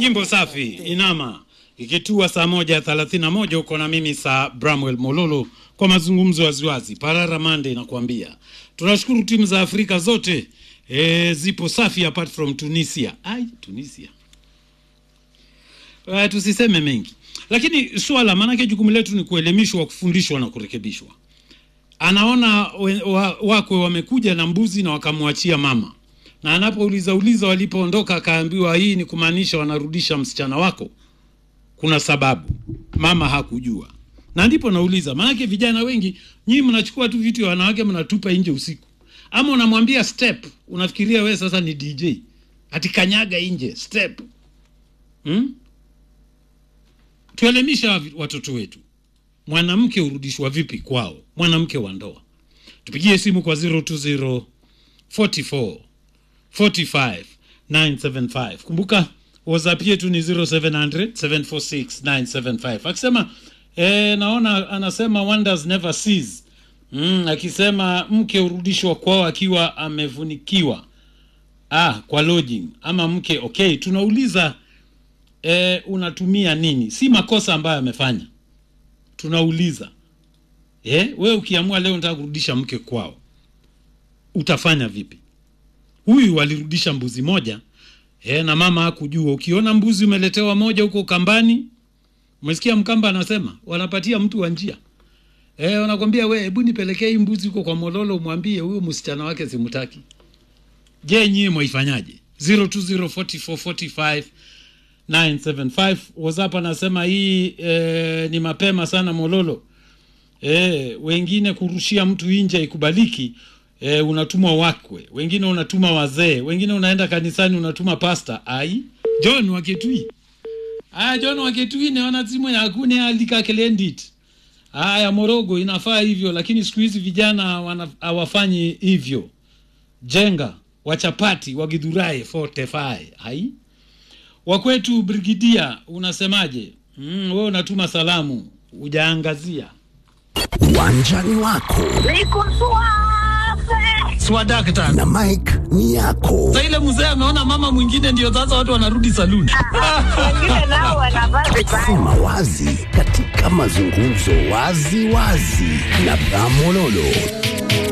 Nyimbo safi inama ikitua saa moja thelathini na moja uko na mimi saa Bramwell Mololo kwa mazungumzo waziwazi. Parara Mande inakuambia tunashukuru timu za Afrika zote e, zipo safi apart from Tunisia. Ai, Tunisia uh, tusiseme mengi, lakini swala maanake jukumu letu ni kuelimishwa, kufundishwa na kurekebishwa. Anaona we, wa, wakwe wamekuja na mbuzi na wakamwachia mama na anapouliza uliza walipoondoka, akaambiwa hii ni kumaanisha wanarudisha msichana wako. Kuna sababu, mama hakujua, na ndipo nauliza, maanake vijana wengi nyinyi mnachukua tu vitu ya wanawake mnatupa nje usiku, ama unamwambia step, unafikiria we sasa ni DJ ati kanyaga nje step hmm? Tuelimisha watoto wetu, mwanamke hurudishwa vipi kwao, mwanamke wa ndoa. Tupigie simu kwa 020 44 45 975. Kumbuka WhatsApp yetu ni 0700 746 975. Akisema eh, naona anasema wonders never cease. Mm, akisema mke urudishwa kwao akiwa amevunikiwa ah, kwa lodging ama mke okay, tunauliza eh, unatumia nini? Si makosa ambayo amefanya, tunauliza eh, we ukiamua leo nataka kurudisha mke kwao utafanya vipi? Huyu alirudisha mbuzi moja e, na mama hakujua. Ukiona mbuzi umeletewa moja huko kambani, umesikia Mkamba anasema wanapatia mtu wa njia e, wanakwambia we, hebu nipelekee hii mbuzi huko kwa Mololo, umwambie huyo msichana wake simtaki. Je, nyie mwaifanyaje? 0204445975 WhatsApp anasema hii e, ni mapema sana Mololo. E, wengine kurushia mtu nje ikubaliki. E, unatuma wakwe, wengine unatuma wazee, wengine unaenda kanisani unatuma pasta. Ai, John waketui aya, John waketui naona simu ya akune alika kelendit aya, Morogo inafaa hivyo, lakini siku hizi vijana wana- hawafanyi hivyo. Jenga wachapati wagidhurai fortify. Ai, wakwetu Brigidia, unasemaje? Mm, wewe unatuma salamu hujaangazia Uwanjani wako Niko suave. swadakta na Mike ni yako. sa ile mzee ameona mama mwingine ndio sasa watu wanarudi saluni Wengine nao wanavaa vibaya. Sema wazi katika mazungumzo wazi wazi na Bramololo.